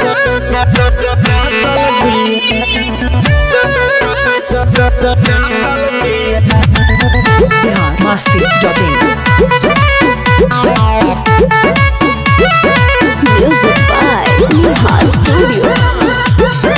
Bihar Masti dot in Music by Neha Studio.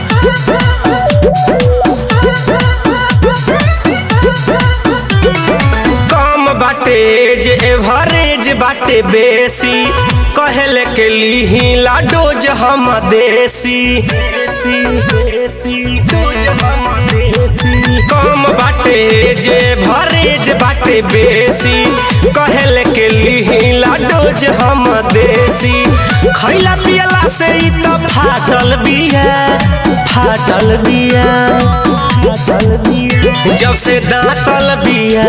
कम बाटे जे एवरेज बाटे बेसी कहले के लीला डोज हम देसी देसी, देसी, डोज हम देसी। कम बाटे जे भरेज बाटे बेसी कहले के लीला डोज हम देसी खैला पियला से ई त फाटल बिया फाटल बिया फाटल बिया जब से दांतल बिया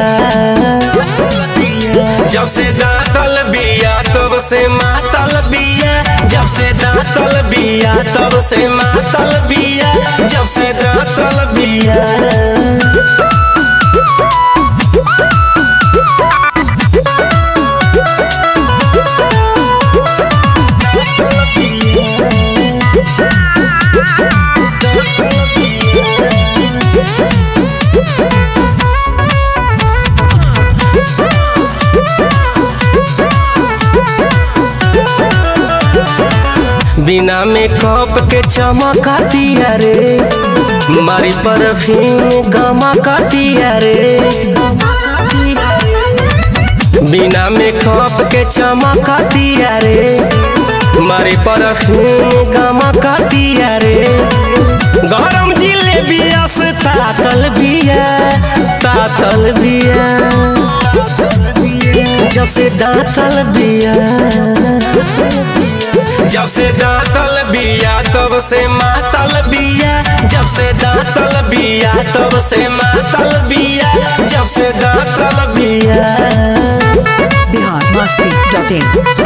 जब से दांतल बिया तब से मातल बिया जब से दांतल बिया तब से मातल बिया जब से दांतल बिया बिना मेकअप के चमका दिया रे मारी परफ्यूम गमका दिया रे बिना मेकअप के चमका दिया रे मारी परफ्यूम गमका दिया रे गरम जिलेबिया से तातल बिया तातल बिया जब से दांतल बिया जब से दांतल बिया तब से मातल बिया जब से दांतल बिया तब से मातल बिया जब से दांतल बिया बिहार मस्ती डॉट इन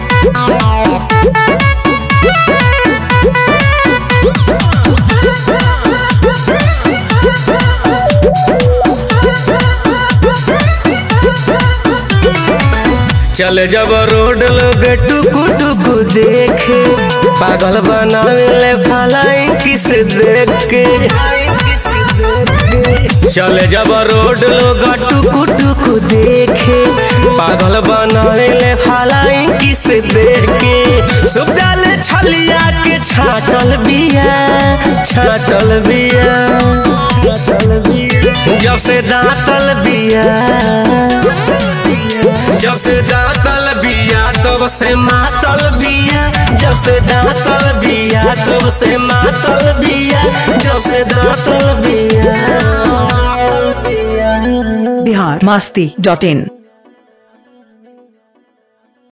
चल जब रोड लोग टुकु टुकु देखे पागल बनावे फलाई किस देख के चल जब रोड लोग टुकु टुकु देखे पागल बनावे फलाई किस देख के सुब डाल छलिया के छाटल बिया छाटल बिया छाटल बिया जब से दांतल बिया जब से दांतल बिया तब से मातल बिया जब से दांतल बिया तब से मातल बिया जब से दांतल बिया बिहार मस्ती डॉट इन